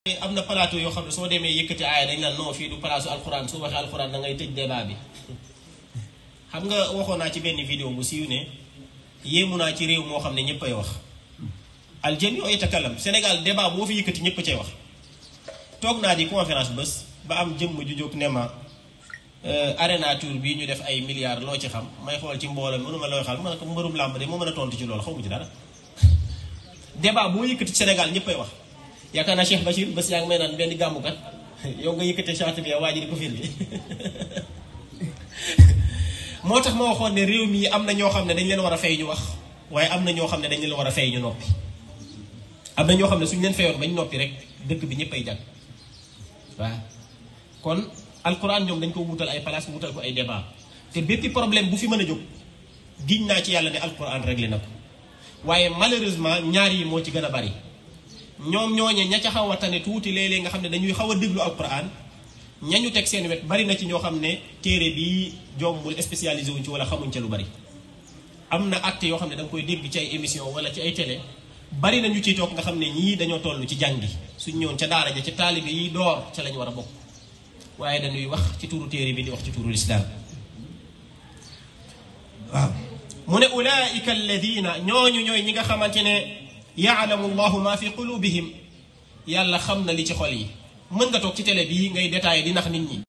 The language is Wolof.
am na plateau yoo xam ne soo demee yëkkati aaya dañ naan non fii du palaasu alxuraan su waxee alxuraan da ngay tëj débat bi xam nga waxoon naa ci benn vidéo bu siiw ne yéemu naa ci réew moo xam ne ñëpp ay wax aljami oo yatakalam Sénégal débat boo fi yëkkati ñëpp cay wax toog naa di conférence bés ba am jëmm ju jóg ne ma arena tour bii ñu def ay milliards loo ci xam may xool ci mbooloo mënuma looy xam ma ne ko mbërum làmb de moo mën a tontu ci loolu xaw ma ci dara débat boo yëkkati ci Sénégal ñëpp ay wax yaakaar naa Cheikh Bachir bés yaa ngi may naan benn gàmmukat yow nga yëkkate charte bi waa ji di ko fir bi moo tax ma waxoon ne réew mi am na ñoo xam ne dañ leen war a fay ñu wax waaye am na ñoo xam ne dañ leen war a fay ñu noppi am na ñoo xam ne suñu leen fayoon bañ noppi rek dëkk bi ñëpp ay jàpp waaw kon alquran ñoom dañ ko wutal ay place wutal ko ay débat te bépp problème bu fi mën a jóg giñ naa ci yàlla ne alquran réglé na ko waaye malheureusement ñaar yi moo ci gën a bari ñoom ñooñe ña ca xaw a tane tuuti léeg-léeg nga xam ne dañuy xaw a déglu alquran ñañu teg seen wet bari na ci ñoo xam ne téere bi jombul spécialisé wuñ ci wala xamuñ ca lu bari am na acte yoo xam ne da nga koy dégg ci ay émission wala ci ay télé bari na ñu ciy toog nga xam ne ñii dañoo toll ci jàngi suñ ñëwoon ca daara ja ca taalibe yi door ca lañ war a bokk waaye dañuy wax ci turu téere bi di wax ci turu lislaam waaw mu ne ulaika alladina ñooñu ñooy ñi nga xamante ne yaalamu llahu ma fi qulubihim yàlla xam na li ci xol yi mën nga toog ci télé bii ngay détaillé di nax nit ñi